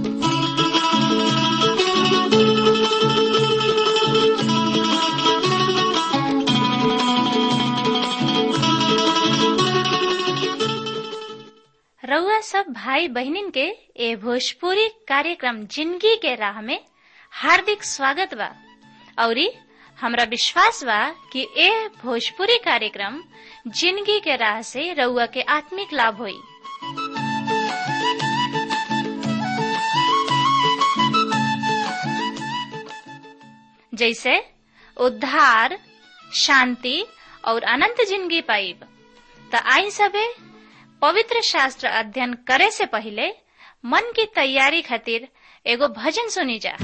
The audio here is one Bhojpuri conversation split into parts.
रउआ सब भाई बहनिन के ए भोजपुरी कार्यक्रम जिंदगी के राह में हार्दिक स्वागत बा औरी हमरा विश्वास बा कि ए भोजपुरी कार्यक्रम जिंदगी के राह से रउआ के आत्मिक लाभ होई जैसे उद्धार शांति और अनंत जिंदगी पाइब त आई सबे पवित्र शास्त्र अध्ययन करे से पहले मन की तैयारी खातिर एगो भजन सुनी जा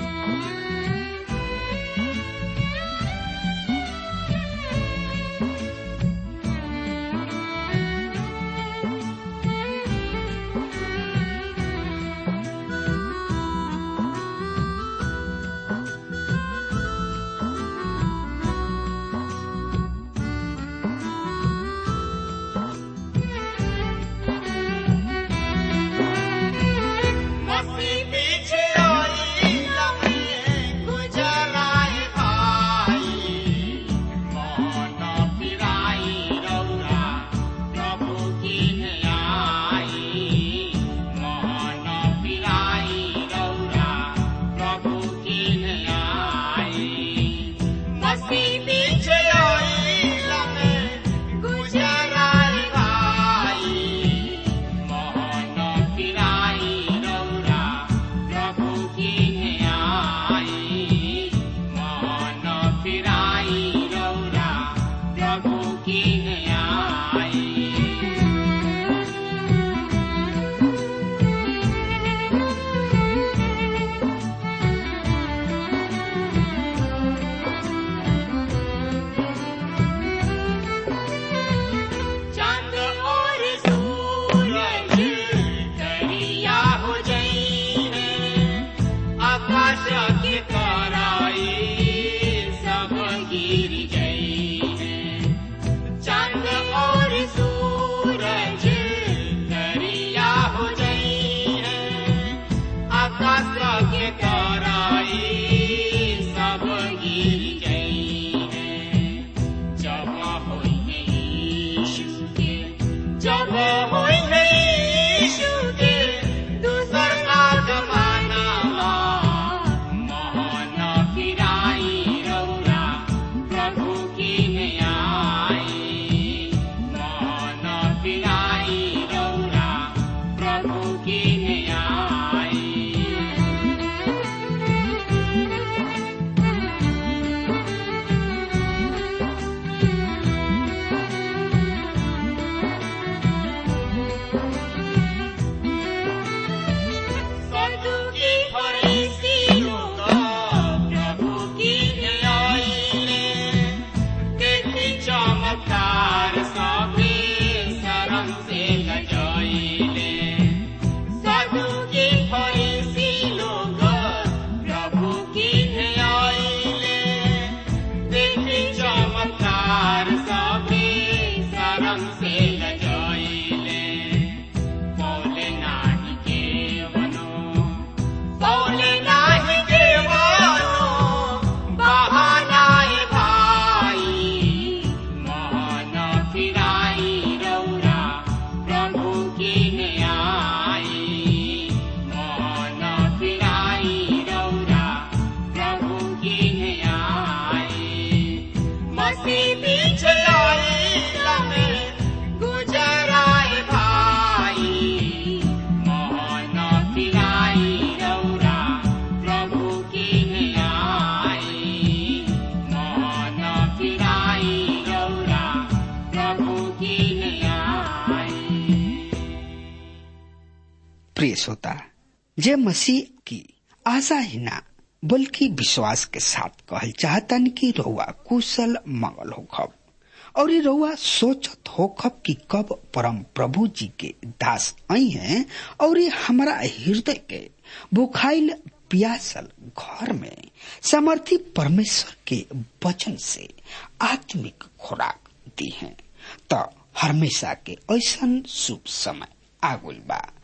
प्रिय श्रोता जे मसीह की आशा ही ना बल्कि विश्वास के साथ कहल चाहतन कि रउआ कुशल मंगल होखब और ये रउआ सोचत होखब कि कब परम प्रभु जी के दास आई हैं और ये हमारा हृदय के बुखाइल प्यासल घर में समर्थी परमेश्वर के वचन से आत्मिक खुराक दी है तो हमेशा के ऐसा शुभ समय आगुल बा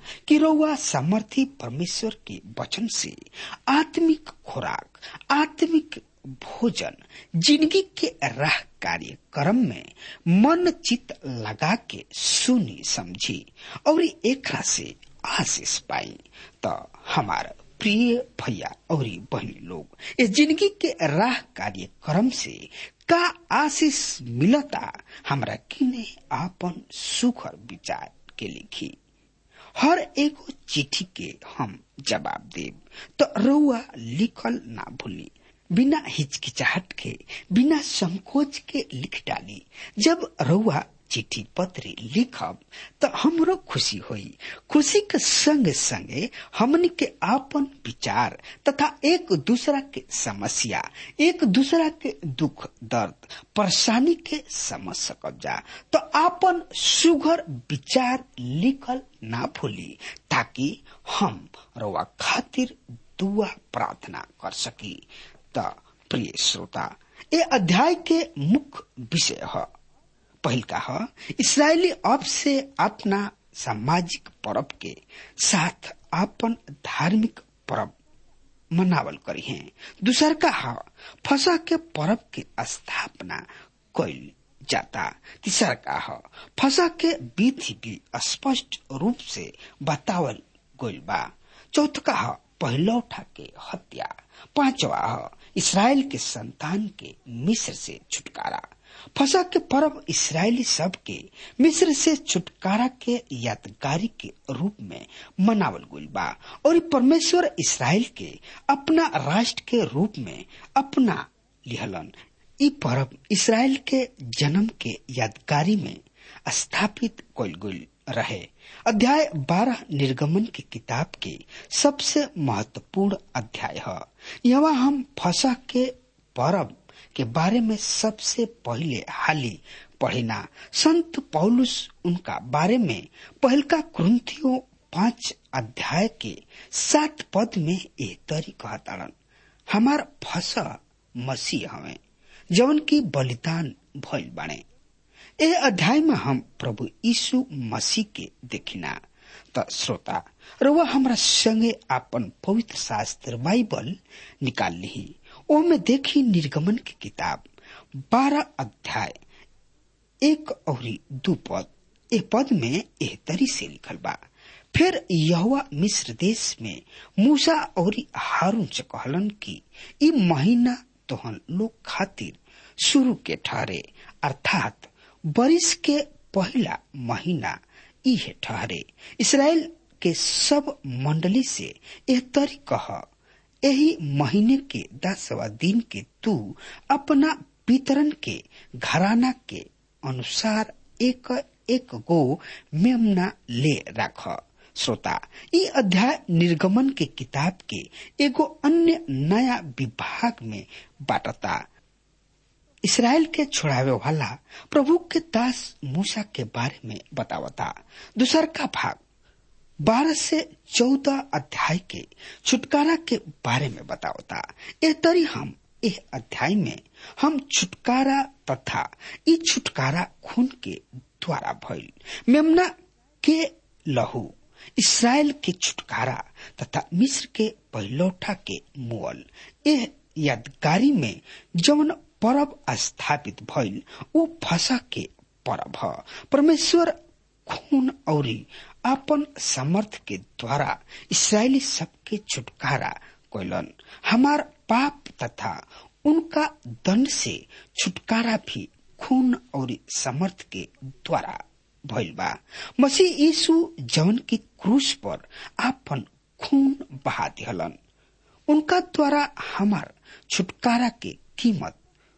कि रउआ सामर्थी परमेश्वर के वचन से आत्मिक खुराक आत्मिक भोजन जिंदगी के राह कार्यक्रम में मन चित लगा के सुनी समझी और एकरा से आशीष पाई तो हमारा प्रिय भैया और बहनी लोग इस जिंदगी के राह कार्यक्रम से का आशीष मिलता हमरा किने आपन सुखर विचार के लिखी हर एगो चिट्ठी के हम जवाब देब तो रउआ लिखल ना भूली बिना हिचकिचाहट के बिना संकोच के लिख डाली जब रउआ चिट्ठी पत्र लिखब तो हमरो खुशी होई खुशी के संगे संगे हमन के आपन विचार तथा एक दूसरा के समस्या एक दूसरा के दुख दर्द परेशानी के समझ सकब जा तो आपन सुघर विचार लिखल ना भूली ताकि हम रवा खातिर दुआ प्रार्थना कर सकी त प्रिय श्रोता ये अध्याय के मुख्य विषय है पहिल का है इसराइली अब से अपना सामाजिक पर्व के साथ अपन धार्मिक पर्व मनावल करी है दूसर का है फसा के पर्व के स्थापना कैल जाता तीसर का है फसा के विधि भी स्पष्ट रूप से बतावल गइल बा चौथ का है पहलौठा के हत्या पांचवा है इसराइल के संतान के मिस्र से छुटकारा फसा के पर्व इसराइली सब के मिस्र से छुटकारा के यादगारी के रूप में मनावल गइल बा और परमेश्वर इसराइल के अपना राष्ट्र के रूप में अपना लिहलन ई पर्व इसराइल के जन्म के यादगारी में स्थापित कइल गइल रहे अध्याय बारह निर्गमन की किताब के सबसे महत्वपूर्ण अध्याय है यहाँ हम फसा के पर्व के बारे में सबसे पहले हाली पढ़िना संत पौलुस उनका बारे में पहलका क्रंथियों पांच अध्याय के सात पद में ए तरी कहताड़न हमार फसा मसीह हवे जवन की बलिदान भइल बाणे ए अध्याय में हम प्रभु यीशु मसीह के देखिना त श्रोता रउआ हमरा संगे आपन पवित्र शास्त्र बाइबल निकाल ली ओमे देखी निर्गमन की किताब बारह अध्याय एक और दू पद ए पद में एह तरी से लिखल बा फिर यहुआ मिस्र देश में मूसा और हारून से कहलन कि ई महीना तोहन लोग खातिर शुरू के ठहरे अर्थात बरिस के पहला महीना इहे ठहरे इसराइल के सब मंडली से एह तरी कह यही महीने के दसवा दिन के तू अपना वितरण के घराना के अनुसार एक एक गो मेमना ले रख श्रोता ई अध्याय निर्गमन के किताब के एगो अन्य नया विभाग में बाटता इसराइल के छुड़ावे वाला प्रभु के दास मूसा के बारे में बतावता दूसर का भाग बारह से चौदह अध्याय के छुटकारा के बारे में बतावता ए तरी हम यह अध्याय में हम छुटकारा तथा ई छुटकारा खून के द्वारा भइल मेमना के लहू इसराइल के छुटकारा तथा मिस्र के पहलौठा के मुअल यह यादगारी में जौन परब स्थापित भइल वो फसा के परब ह परमेश्वर खून औरी अपन समर्थ के द्वारा इसराइली सबके छुटकारा कैलन हमार पाप तथा उनका दंड से छुटकारा भी खून और समर्थ के द्वारा भइल बा मसीह यीशु जवन की क्रूस पर आपन खून बहा दिहलन उनका द्वारा हमार छुटकारा के कीमत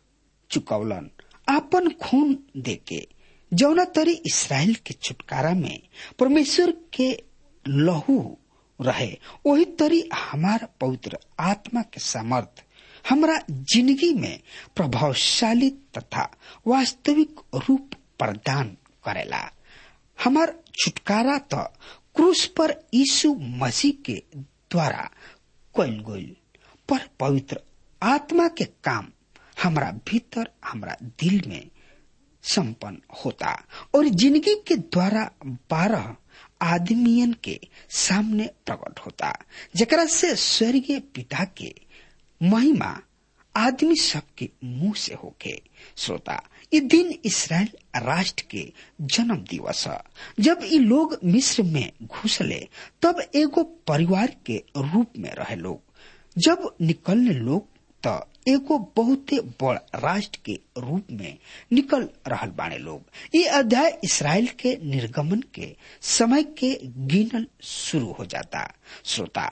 चुकौलन आपन खून देके जौना तरी इसराइल के छुटकारा में परमेश्वर के लहू रहे वही तरी हमार पवित्र आत्मा के समर्थ हमरा जिंदगी में प्रभावशाली तथा वास्तविक रूप प्रदान करेला हमार छुटकारा तो क्रूस पर यीशु मसीह के द्वारा कैल गईल पर पवित्र आत्मा के काम हमरा भीतर हमरा दिल में संपन्न होता और जिंदगी के द्वारा बारह आदमियन के सामने प्रकट होता जकरा से स्वर्गीय पिता के महिमा आदमी सबके मुंह से होके श्रोता ये दिन इसराइल राष्ट्र के जन्म दिवस है जब ये लोग मिस्र में घुसले तब एगो परिवार के रूप में रहे लोग जब निकलने लोग तो एगो बहुते बड़ राष्ट्र के रूप में निकल रहल बाने लोग ये अध्याय इसराइल के निर्गमन के समय के गिनल शुरू हो जाता श्रोता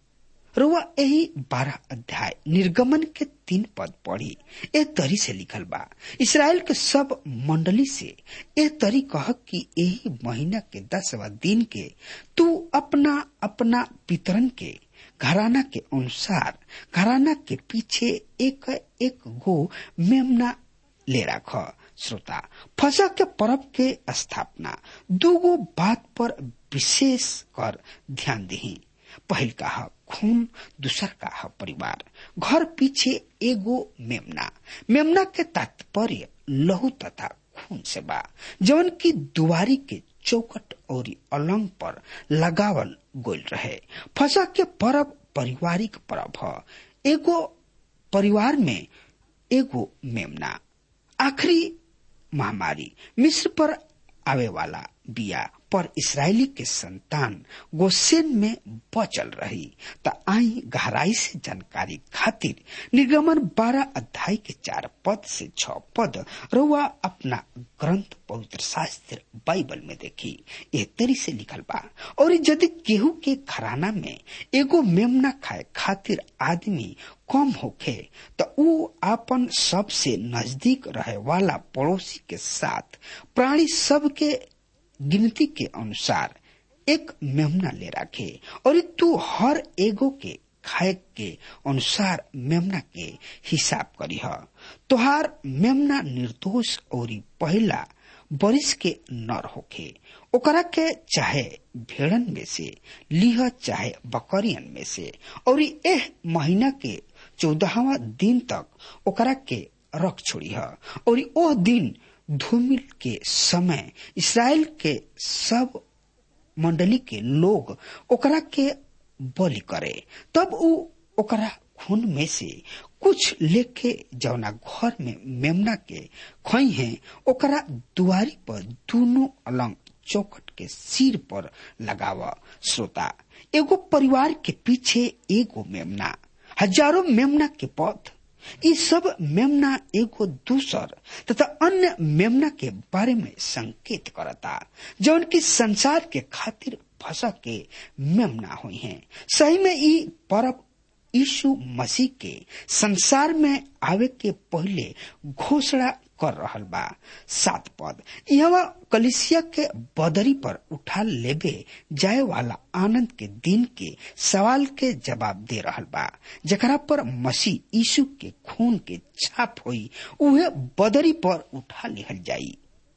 रुआ यही बारह अध्याय निर्गमन के तीन पद पढ़ी ए तरी से लिखल बा इसराइल के सब मंडली से ए तरी कह कि यही महीना के दसवा दिन के तू अपना अपना पितरन के घराना के अनुसार घराना के पीछे एक एक गो मेमना ले रख श्रोता फसा के पर्व के स्थापना दूगो बात पर विशेष कर ध्यान दही पहल का है खून दूसर का है परिवार घर पीछे एगो मेमना मेमना के तात्पर्य लहू तथा खून से बा जवन की दुआरी के चौकट और अलंग पर लगावल गोल रहे फसा के पर्व पारिवारिक पर्व है एगो परिवार में एगो मेमना आखिरी महामारी मिस्र पर आवे वाला बिया पर इसराइली के संतान गोसेन में बचल रही त आई गहराई से जानकारी खातिर निर्गमन बारह अध्याय के चार पद से छ पद रुआ अपना ग्रंथ पवित्र शास्त्र बाइबल में देखी ये तेरी से लिखल बा और यदि केहू के घराना में एगो मेमना खाए खातिर आदमी कम होखे तो ऊ आपन सबसे नजदीक रहे वाला पड़ोसी के साथ प्राणी सब के गिनती के अनुसार एक मेमना ले रखे और तू हर एगो के खाए के अनुसार मेमना के हिसाब करी ह तोहार मेमना निर्दोष और पहला बरिस के नर होखे ओकरा के चाहे भेड़न में से लिह चाहे बकरियन में से और एह महीना के चौदहवा दिन तक ओकरा के रख छोड़ी है और ओह दिन धूमिल के समय इसराइल के सब मंडली के लोग ओकरा के बलि करे तब उ ओकरा खून में से कुछ लेके जवना घर में मेमना के खई है ओकरा दुआरी पर दोनों अलंग चौकट के सिर पर लगावा श्रोता एगो परिवार के पीछे एगो मेमना हजारों मेमना के पद ये सब मेमना एगो दूसर तथा अन्य मेमना के बारे में संकेत करता जौन की संसार के खातिर फंसा के मेमना हुई हैं सही में ई पर्व यीशु मसीह के संसार में आवे के पहले घोषणा कर रहल बा सात पद यह कलिसिया के बदरी पर उठा लेबे जाए वाला आनंद के दिन के सवाल के जवाब दे रहल बा जकरा पर मसीह यीशु के खून के छाप होई उहे बदरी पर उठा लिहल जाई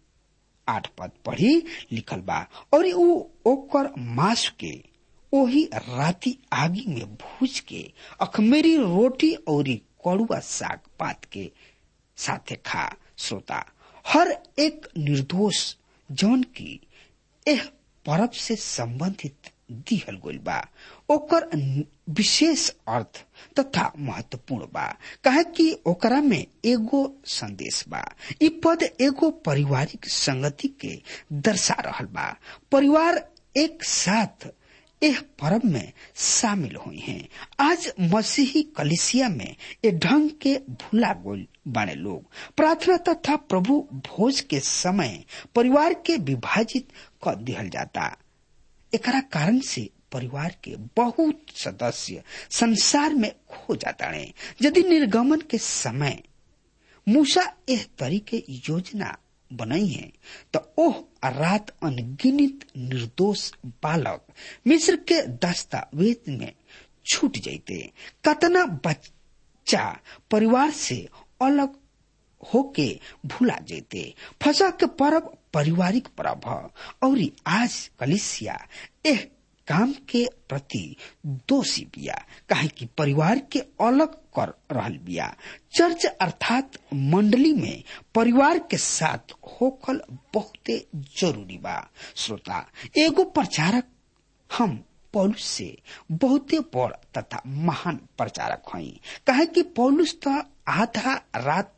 आठ पद पढ़ी लिखल बा और ऊ ओकर मांस के ओही राती आगी में भूज के अखमेरी रोटी और कड़ुआ साग पात के साथे खा श्रोता हर एक निर्दोष जौन की एह पर्व से संबंधित दिहल गइल बा ओकर विशेष अर्थ तथा महत्वपूर्ण बा कहे कि ओकरा में एगो संदेश बा इ पद एगो पारिवारिक संगति के दर्शा रहल बा परिवार एक साथ एह पर्व में शामिल हुई हैं आज मसीही कलिसिया में ए ढंग के भूला गोल बने लोग प्रार्थना तथा प्रभु भोज के समय परिवार के विभाजित कर दिहल जाता एकरा कारण से परिवार के बहुत सदस्य संसार में खो जाता है यदि निर्गमन के समय मूसा एह तरीके योजना बनाई है तो ओह रात अनगिनित निर्दोष बालक मिस्र के दस्तावेज में छूट जाते कतना बच्चा परिवार से अलग होके भूला जेते फसा के पर्व पारिवारिक पर्व और आज कलिसिया एह काम के प्रति दोषी बिया काहे कि परिवार के अलग कर रहल बिया चर्च अर्थात मंडली में परिवार के साथ होकल बहुते जरूरी बा श्रोता एगो प्रचारक हम पौलुस से बहुते बड़ तथा महान प्रचारक हई काहे कि पौलुस त आधा रात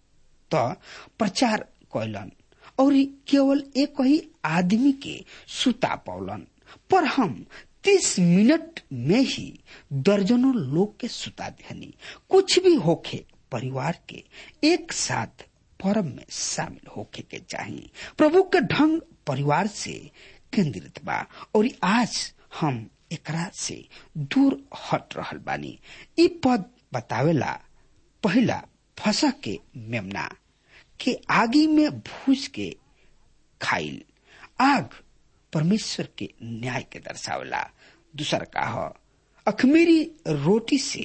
त प्रचार कैलन और केवल एक ही आदमी के सुता पौलन पर हम तीस मिनट में ही दर्जनों लोग के सुता देनी कुछ भी होखे परिवार के एक साथ पर्व में शामिल होके के चाहिए प्रभु के ढंग परिवार से केंद्रित बा और आज हम एकरा से दूर हट रहल बानी इ पद बतावेला पहला फसा के मेमना के आगी में भूज के खाइल आग परमेश्वर के न्याय के दर्शावला दूसर का ह अखमीरी रोटी से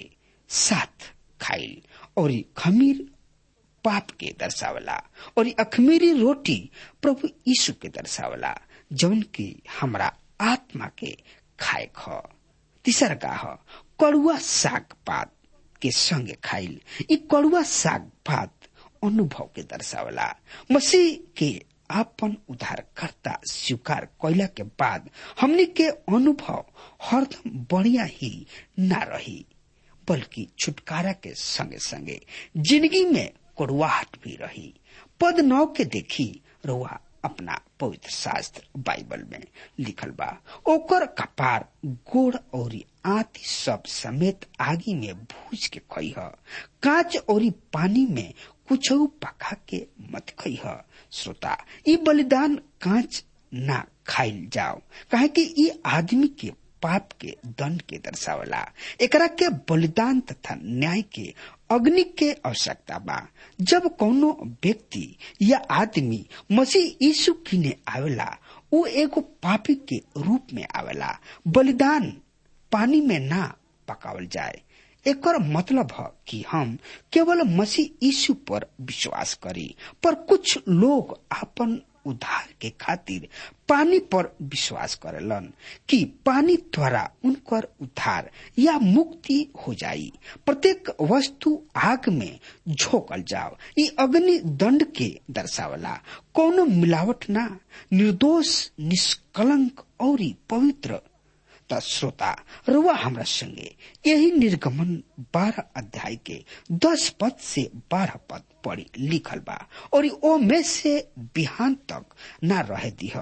साथ खाइल और खमीर पाप के दर्शावला और अखमीरी रोटी प्रभु यीशु के दर्शावला जौन की हमरा आत्मा के खाए ख तीसर का ह कड़ुआ साग पात के संगे खाइल ई कड़ुआ साग पात अनुभव के दर्शावला मसीह के आपन उद्धारकर्ता स्वीकार कैला के बाद हमने के अनुभव हरदम बढ़िया ही ना रही बल्कि छुटकारा के संगे संगे जिंदगी में कड़ुआहट भी रही पद नौ के देखी रुआ अपना पवित्र शास्त्र बाइबल में लिखल बा ओकर कपार गोड़ और आती सब समेत आगी में भूज के खई कांच और पानी में कुछ पका के मत खई श्रोता ई बलिदान कांच ना खाइल जाओ कहे कि ई आदमी के पाप के दंड के दर्शावला एकरा के बलिदान तथा न्याय के अग्नि के आवश्यकता बा जब कोनो व्यक्ति या आदमी मसीह यीशु किने आवेला वो एगो पापी के रूप में आवेला बलिदान पानी में ना पकावल जाए एकर मतलब है कि हम केवल मसीह यीशु पर विश्वास करी पर कुछ लोग अपन उद्धार के खातिर पानी पर विश्वास करेलन कि पानी द्वारा उनकर उद्धार या मुक्ति हो जाई प्रत्येक वस्तु आग में झोकल जाओ ये अग्नि दंड के दर्शावला कोनो मिलावट ना निर्दोष निष्कलंक और पवित्र त श्रोता रुआ हमरा संगे यही निर्गमन बारह अध्याय के दस पद से बारह पद पढ़ी लिखल बा और ओ में से बिहान तक ना रह दिह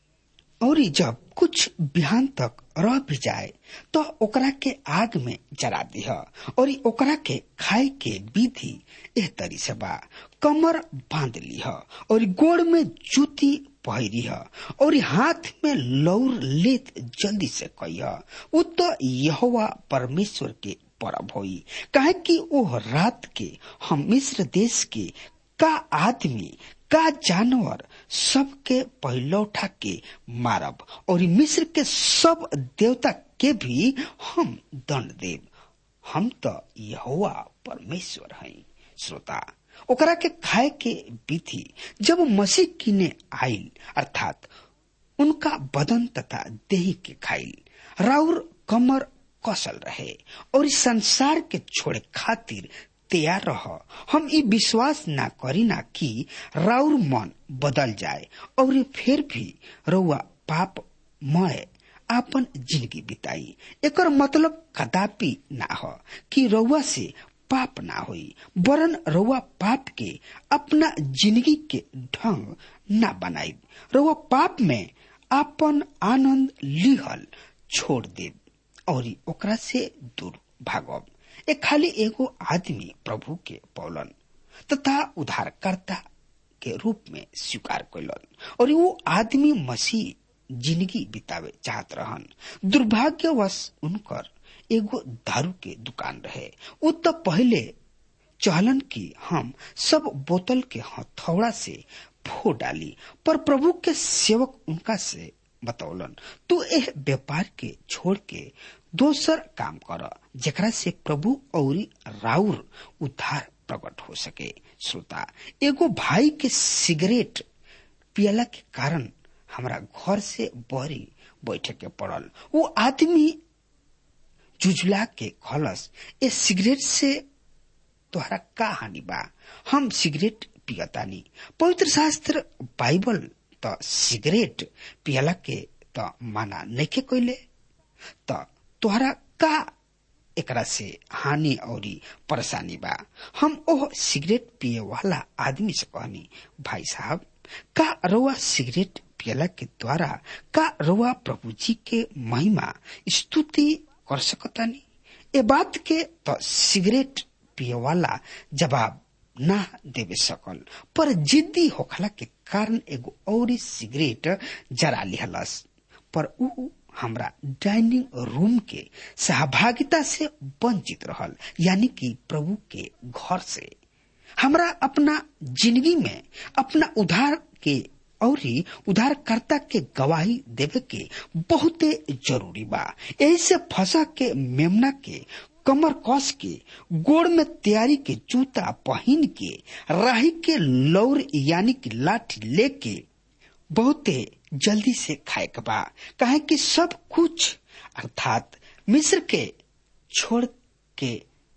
और जब कुछ बिहान तक रह भी जाए तो ओकरा के आग में जरा दिह और ओकरा के खाए के विधि एह तरी से बा कमर बांध लिह और गोड़ में जूती पहिरी और हाथ में लौर लेत जल्दी से कह उ तो यहोवा परमेश्वर के परब होई काहे कि ओ रात के हम मिस्र देश के का आदमी का जानवर सबके पहलौठा के मारब और मिस्र के सब देवता के भी हम दंड देव हम तो यहोवा परमेश्वर हई श्रोता ओकरा के खाए के विधि जब मसीह किने आइल अर्थात उनका बदन तथा देही के खाइल राउर कमर कसल रहे और इस संसार के छोड़े खातिर तैयार रह हम ई विश्वास ना करी ना कि राउर मन बदल जाए और फिर भी रउआ पाप मय आपन जिंदगी बिताई एकर मतलब कदापि ना हो कि रउआ से पाप ना होई वरन रउआ पाप के अपना जिंदगी के ढंग ना बनाई रउआ पाप में आपन आनंद लिहल छोड़ दे और ओकरा से दूर भागब ए खाली एगो आदमी प्रभु के पौलन तथा उद्धारकर्ता के रूप में स्वीकार कैलन और वो आदमी मसीह जिंदगी बितावे चाहत रहन दुर्भाग्यवश उनकर एगो दारू के दुकान रहे उ तो पहले चहलन की हम सब बोतल के हथौड़ा से फो डाली पर प्रभु के सेवक उनका से बतौलन तू एह व्यापार के छोड़ के दोसर काम कर जेकरा से प्रभु और राउर उद्धार प्रकट हो सके श्रोता एगो भाई के सिगरेट पियला के कारण हमरा घर से बहरी बैठे के पड़ल वो आदमी जुझला के खलस ए सिगरेट से तोहरा का हानि बा हम सिगरेट पियतानी पवित्र शास्त्र बाइबल त सिगरेट पियला के त माना नइखे कइले त तोहरा का एकरा से हानि औरी परेशानी बा हम ओह सिगरेट पिए वाला आदमी से कहनी भाई साहब का रउआ सिगरेट पियला के द्वारा का रउआ प्रभु जी के महिमा स्तुति कर सकतानी ए बात के तो सिगरेट पिए वाला जवाब ना देवे सकल पर जिद्दी होखला के कारण एगो और सिगरेट जरा लिहलस पर ऊ हमरा डाइनिंग रूम के सहभागिता से वंचित रहल यानी कि प्रभु के घर से हमरा अपना जिंदगी में अपना उधार के और उधारकर्ता के गवाही देवे के बहुते जरूरी बा ऐसे फंसा के मेमना के कमर कस के गोड़ में तैयारी के जूता पहन के राही के लौर यानी कि लाठी लेके बहुते जल्दी से खाए के बा कहे कि सब कुछ अर्थात मिस्र के छोड़ के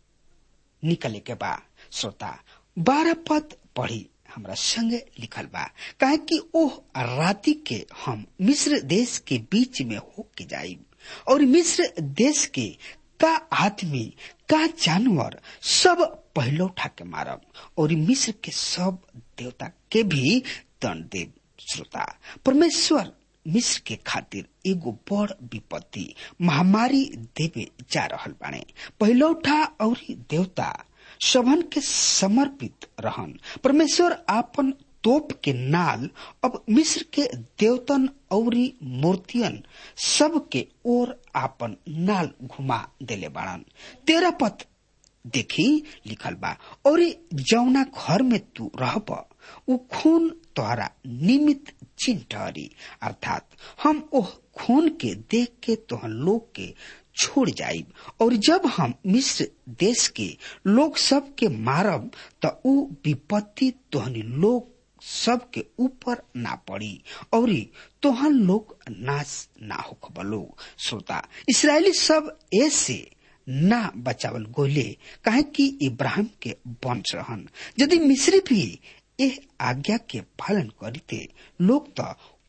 निकले के बा श्रोता बारह पद पढ़ी हमरा संगे लिखल बा कहे कि ओह राति के हम मिस्र देश के बीच में हो के जाई और मिस्र देश के का आदमी का जानवर सब पहले उठा के मारब और मिस्र के सब देवता के भी दंड देव श्रोता परमेश्वर मिस्र के खातिर एगो बड़ विपत्ति महामारी देवे जा रहल बाने पहिलौठा और देवता सबन के समर्पित रहन परमेश्वर आपन तोप के नाल अब मिस्र के देवतन और मूर्तियन सब के ओर आपन नाल घुमा देले बाड़न तेरा पथ देखी लिखल बा और जौना घर में तू रहब उ खून तोहरा निमित चिन्ह ठहरी अर्थात हम ओह खून के देख के तोहन लोग के छोड़ जाइब और जब हम मिस्र देश के लोग सब के मारब त उ विपत्ति तोहनी लोग सब के ऊपर ना पड़ी और तोहन लोग नाश ना हो लोग श्रोता इसराइली सब ऐसे ना बचावल गोले काहे कि इब्राहिम के वंश रहन यदि मिस्री भी एह आज्ञा के पालन करते लोग तो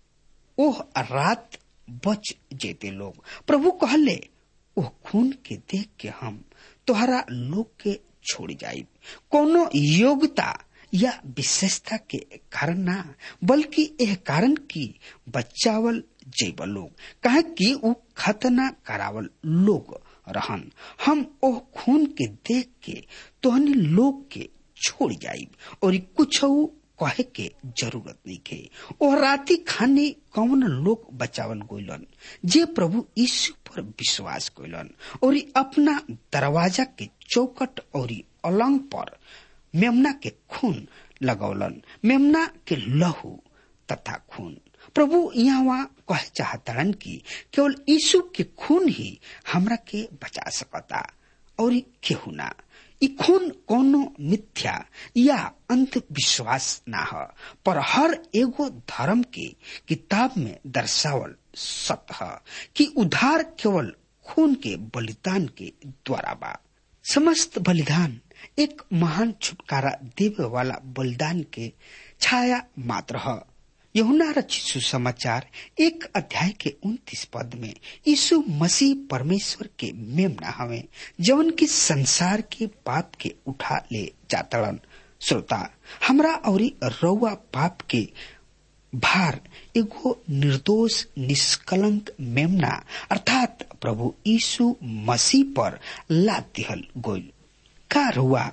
ओह रात बच जेते लोग प्रभु कहले ओह खून के देख के हम तोहरा लोग के छोड़ जाइब कोनो योग्यता या विशेषता के कारण ना बल्कि यह कारण की बचावल जैब लोग कहे कि उ खतना करावल लोग रहन हम ओह खून के देख के तोहनी लोग के छोड़ जाइब और कुछ कहे के जरूरत नहीं के ओ राती खाने कौन लोग बचावल गोलन जे प्रभु यीशु पर विश्वास कोलन और अपना दरवाजा के चौकट और अलंग पर मेमना के खून लगौलन मेमना के लहू तथा खून प्रभु यहाँ कहे चाहतड़न की केवल यीशु के खून ही हमरा के बचा सकता और केहू ना ई खून कोनो मिथ्या या अंधविश्वास ना ह पर हर एगो धर्म के किताब में दर्शावल सत्य है कि उधार केवल खून के बलिदान के द्वारा बा समस्त बलिदान एक महान छुटकारा देवे वाला बलिदान के छाया मात्र है यहुना रचित सुसमाचार एक अध्याय के उन्तीस पद में यीशु मसीह परमेश्वर के मेमना हवे जवन की संसार के पाप के उठा ले जातड़न श्रोता हमरा और रउआ पाप के भार एगो निर्दोष निष्कलंक मेमना अर्थात प्रभु यीशु मसीह पर लाद दिहल गोल का रुआ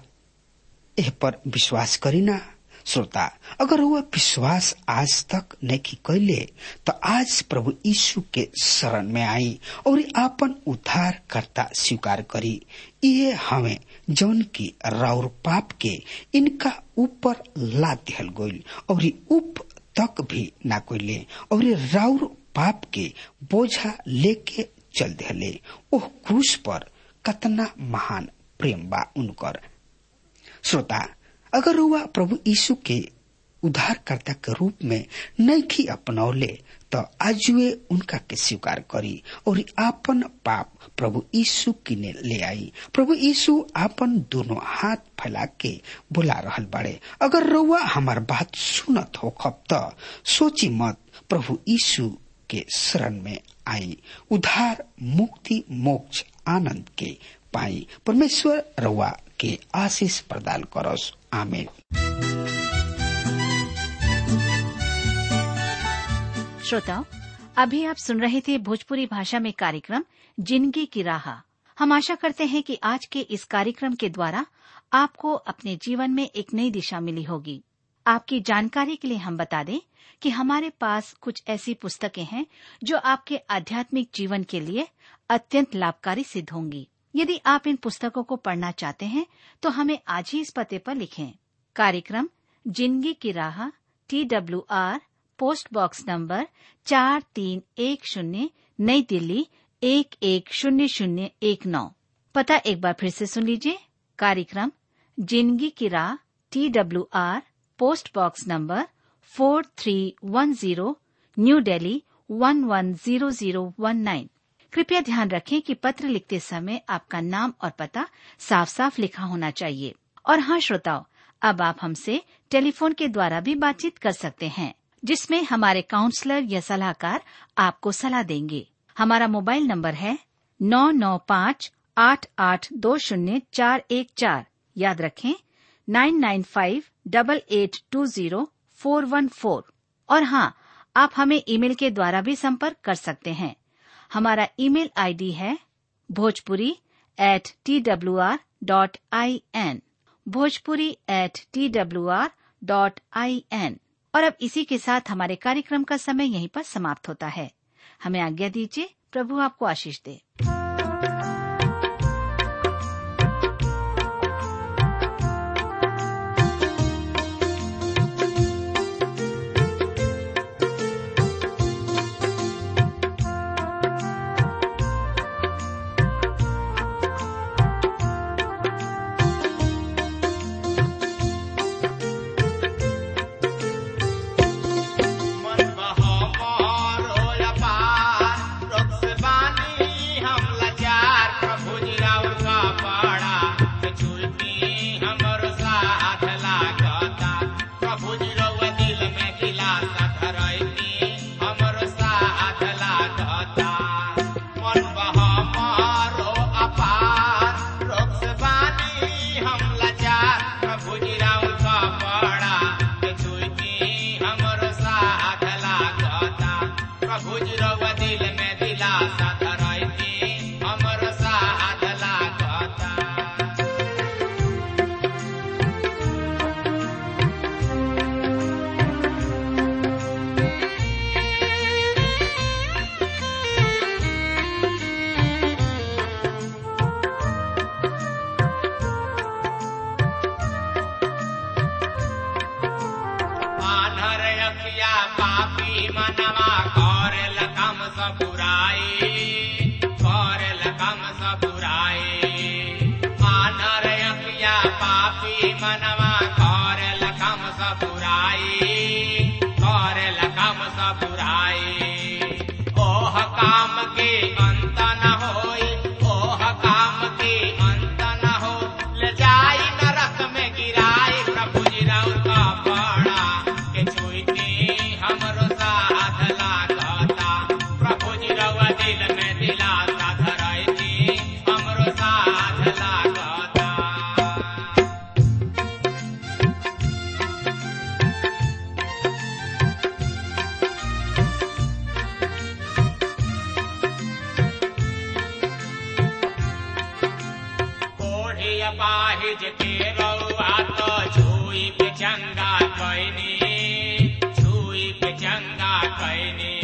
एह पर विश्वास करीना श्रोता अगर वह विश्वास आज तक नहीं कैले तो आज प्रभु यीशु के शरण में आई और आपन उद्धार करता स्वीकार करी ये हमें जौन की राउर पाप के इनका ऊपर ला दिहल गोल और उप तक भी ना कोइले और राउर पाप के बोझा लेके चल दिले ओह क्रूस पर कतना महान प्रेम बा उनकर श्रोता अगर हुआ प्रभु यीशु के उद्धारकर्ता के रूप में नहीं अपनौले तो आज वे उनका के स्वीकार करी और आपन पाप प्रभु यीशु किने ले आई प्रभु यीशु आपन दोनों हाथ फैला के बुला रहल बाड़े अगर रउआ हमार बात सुनत हो खब त सोची मत प्रभु यीशु के शरण में आई उधार मुक्ति मोक्ष आनंद के पाई परमेश्वर रउआ के आशीष प्रदान करस आमेन श्रोताओं अभी आप सुन रहे थे भोजपुरी भाषा में कार्यक्रम जिंदगी की राह हम आशा करते हैं कि आज के इस कार्यक्रम के द्वारा आपको अपने जीवन में एक नई दिशा मिली होगी आपकी जानकारी के लिए हम बता दें कि हमारे पास कुछ ऐसी पुस्तकें हैं जो आपके आध्यात्मिक जीवन के लिए अत्यंत लाभकारी सिद्ध होंगी यदि आप इन पुस्तकों को पढ़ना चाहते हैं तो हमें आज ही इस पते पर लिखें कार्यक्रम जिंदगी की राह T W R post box number चार तीन एक शून्य नई दिल्ली एक एक शून्य शून्य एक नौ पता एक बार फिर से सुन लीजिए कार्यक्रम जिंदगी की राह T W R post box number four three one zero new Delhi one one zero zero one nine कृपया ध्यान रखें कि पत्र लिखते समय आपका नाम और पता साफ साफ लिखा होना चाहिए और हाँ श्रोताओं अब आप हमसे टेलीफोन के द्वारा भी बातचीत कर सकते हैं जिसमें हमारे काउंसलर या सलाहकार आपको सलाह देंगे हमारा मोबाइल नंबर है नौ नौ पाँच आठ आठ दो शून्य चार एक चार याद रखें nine nine five double eight two zero four one four और हाँ आप हमें ईमेल के द्वारा भी संपर्क कर सकते हैं हमारा ईमेल आईडी है Bhojpuri at T W R dot I N Bhojpuri at T W R dot I N और अब इसी के साथ हमारे कार्यक्रम का समय यहीं पर समाप्त होता है हमें आज्ञा दीजिए प्रभु आपको आशीष दे मन बहो मोरो अपार, रोग से बानी हम लाचार, प्रभु जी राउर का पाड़ा, के छुईती हमरो साथ लागता। प्रभु जी रउआ दिल में दिलासा धरैती, हमरो साथ लागता। मन बहो मोरो अपार, रोग से बानी हम लाचार, प्रभु जी राउर का पाड़ा, के छुईती हमरो साथ लागता प्रभु जी रउआ दिल में दिलासा धरैती हमरो साथ लागता आधर अखिया पापी मनवा करेल कम सब बुराई करेल कम सब बुराई आधर अखिया पापी मनवा करेल कम सब बुराई करेल कम सब बुराई ओह काम के अंत न होई ओह काम के अंत न हो ले जाई नरक में गिराई प्रभु जी राउर का पाड़ा के छुईती हमरो साथ लागता प्रभु जी रउआ दिल में दिलासा धरैती हमरो साथ लागता कोढ़ी अपाहिज के रउआ तो छुई पे चंगा कैनी छुई पे चंगा कैनी